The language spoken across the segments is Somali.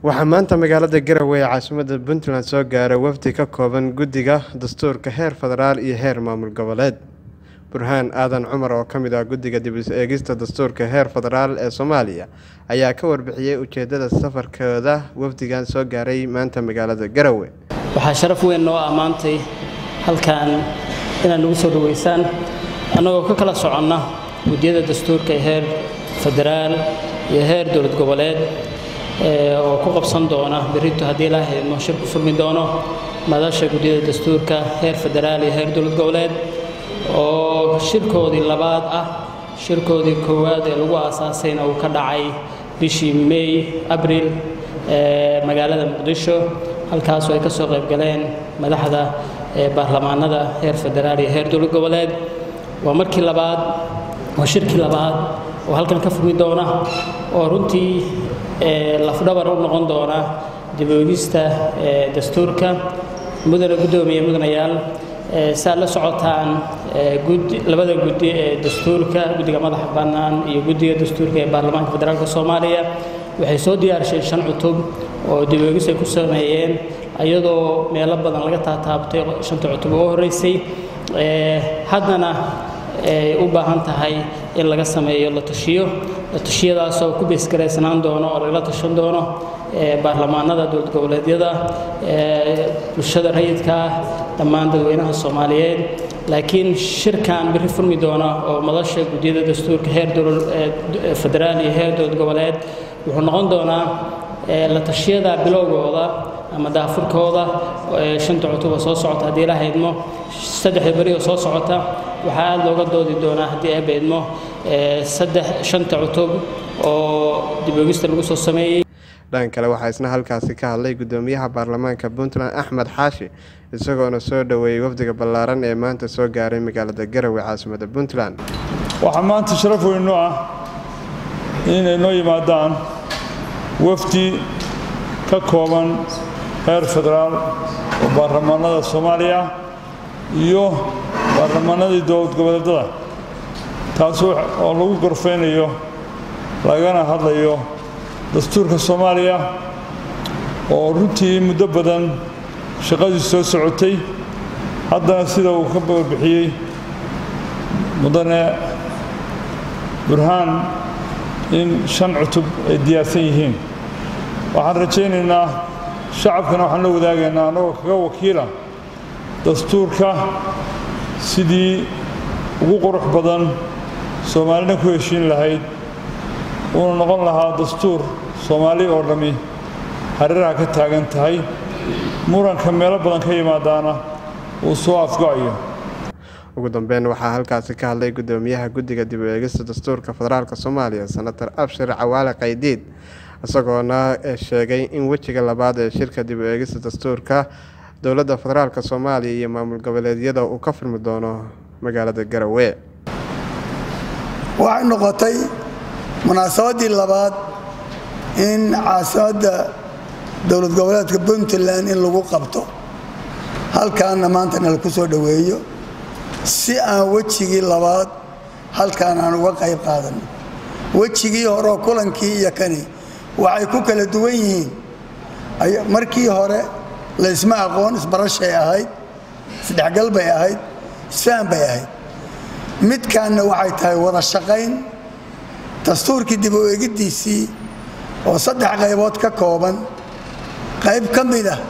waxaa maanta magaalada garowe ee caasimadda puntland soo gaaray wafdi ka kooban guddiga dastuurka heer federaal iyo heer maamul goboleed burhaan aadan cumar oo ka mid ah guddiga dib is eegista dastuurka heer federaal ee soomaaliya ayaa ka warbixiyey ujeedada safarkooda wafdigan soo gaaray maanta magaalada garowe waxaa sharaf weyn noo ammaantay halkan inaad nagu soo dhaweysaan annagoo ka kala soconna guddiyada dastuurka ee heer federaal iyo heer dowlad goboleed oo ku qabsan doona berrito haddii ilaa haydmo shir ku furmi doono madasha guddiyada dastuurka heer federaal iyo heer dowlad goboleed oo shirkoodii labaad ah shirkoodii koowaad ee lagu aasaasayna uu ka dhacay bishii may abril magaalada muqdisho halkaasoo ay ka soo qayb galeen madaxda baarlamaanada heer federaal iyo heer dowlad goboleed waa markii labaad waa shirkii labaad oo halkan ka furmi doona oo runtii lafdhabar u noqon doona dib-oogista dastuurka mudane guddoomiye mudanayaal saad la socotaan labada guddi ee dastuurka guddiga madaxa bannaan iyo guddiga dastuurka ee baarlamaanka federaalk soomaaliya waxay soo diyaarsheen shan cutub oo dib-oogis ay ku sameeyeen iyadoo meelo badan laga taataabtay shanta cutub oo horreysay haddana ay u baahan tahay in laga sameeyo la tashiyo la tashiyadaasoo ku beesgaraysnaan doono oo lagala tashan doono baarlamaanada dowlad goboleedyada bulshada rayidka dhammaan dadweynaha soomaaliyeed laakiin shirkan biri furmi doona oo madasha guddiyada dastuurka heer federaal iyo heer dowlad goboleed wuxuu noqon doonaa la tashiyada bilowgooda ama daafurkooda shanta cutuba soo socota haddii la haydmo saddexda beri oo soo socota waxaa aada looga doodi doonaa haddii ay baydmo saddex shanta cutub oo dib-oogista lagu soo sameeyey dhan kale waxaa isna halkaasi ka hadlay guddoomiyaha baarlamaanka puntland axmed xaashi isagoona soo dhoweeyey wafdiga ballaaran ee maanta soo gaaray magaalada garowe caasimadda puntland waxaa maanta sharaf weynu ah inay noo yimaadaan wafdi ka kooban heer federaal oo baarlamaanada soomaaliya iyo baarlamaanadii dowlad goboleedada taas oo lagu gorfaynayo lagana hadlayo dastuurka soomaaliya oo runtii muddo badan shaqadii soo socotay haddana sida uu ka warbixiyey mudane burhaan in shan cutub ay diyaarsan yihiin waxaan rajaynaynaa shacabkana waxaan la wadaagaynaa annagoo kaga wakiila dastuurka sidii ugu qurux badan soomaalina ku heshiin lahayd uuna noqon lahaa dastuur soomaali oo dhammi hareeraha ka taagan tahay muranka meelo badan ka yimaadaana uu soo afgo'ayo ugu dambeyn waxaa halkaasi ka hadlay guddoomiyaha guddiga dib u eegista dastuurka federaalk soomaaliya senator abshir cawaale qaydiid isagoona sheegay in wejiga labaad ee shirka dib u eegista dastuurka dowladda federaalk soomaaliya iyo maamul goboleedyada uu ka furmi doono magaalada garowe waxay noqotay munaasabaddii labaad in caasimadda dowlad goboleedka puntland in lagu qabto halkaanna maantana laku soo dhoweeyo si aan wejigii labaad halkaan aan uga qayb qaadanno wejigii horeoo kulankii iyo kani waxay ku kala duwan yihiin markii hore laysma aqoon isbarashay ahayd isdhexgal bay ahayd isfahan bay ahayd midkaanna waxay tahay wada shaqayn dastuurkii dib u eegiddiisii oo saddex qaybood ka kooban qayb ka mid ah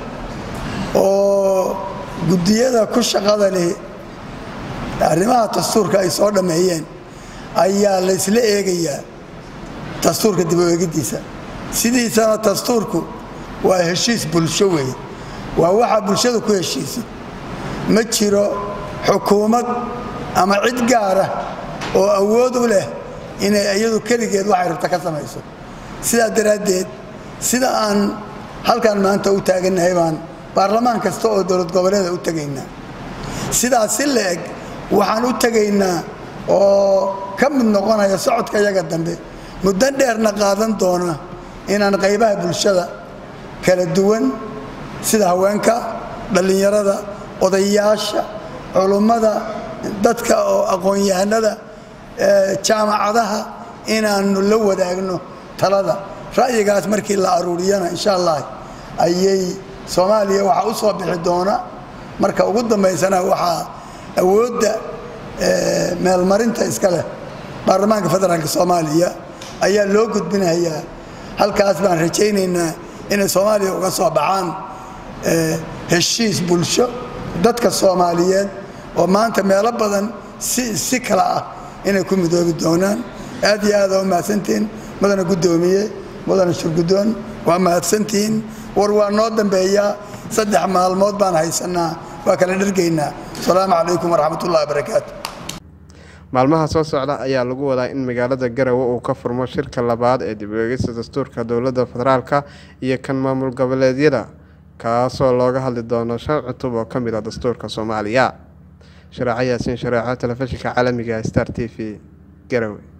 oo guddiyada ku shaqada leh arrimaha dastuurka ay soo dhammeeyeen ayaa laysla eegayaa dastuurka dib u eegiddiisa sidiisana dastuurku waa heshiis bulsho weeye waa waxaa bulshada ku heshiisa ma jiro xukuumad ama cid gaara oo awood u leh inay iyadu keligeed waxay rabta ka samayso sidaa daraaddeed sida aan halkan maanta u taagannahay baan baarlamaan kasta oo dowlad goboleeda u tegaynaa sidaas si la eg waxaan u tegaynaa oo ka mid noqonaya socodka yaga dambe muddo dheerna qaadan doona inaan qaybaha bulshada kala duwan sida haweenka dhallinyarada odayaasha culummada dadka oo aqoon-yahanada jaamacadaha inaannu la wadaagno talada ra'yigaas markii la aruuriyana insha allah ayay soomaaliya waxaa u soo bixi doona marka ugu dambaysana waxaa awoodda meelmarinta iska leh baarlamaanka federaalk soomaaliya ayaa loo gudbinayaa halkaas baan rajaynaynaa inay soomaaliya uga soo baxaan heshiis bulsho dadka soomaaliyeed oo maanta meelo badan si si kala ah inay ku midoobi doonaan aad iyo aada u mahadsantihiin mudana guddoomiye mudana shurguddoon waa mahadsantihiin war waa noo dambeeyaa saddex maalmood baan haysanaa waa kala dhergaynaa asalaamu calaykum waraxmatullahi wabarakaatu maalmaha soo socda ayaa lagu wadaa in magaalada garowe uu ka furmo shirka labaad ee dib u eegista dastuurka dowladda federaalka iyo kan maamul goboleedyada kaasoo looga hadli doono shan cutub oo ka mid a dastuurka soomaaliya shareeco yaasiin shareeco telefishinka caalamiga star t v garowe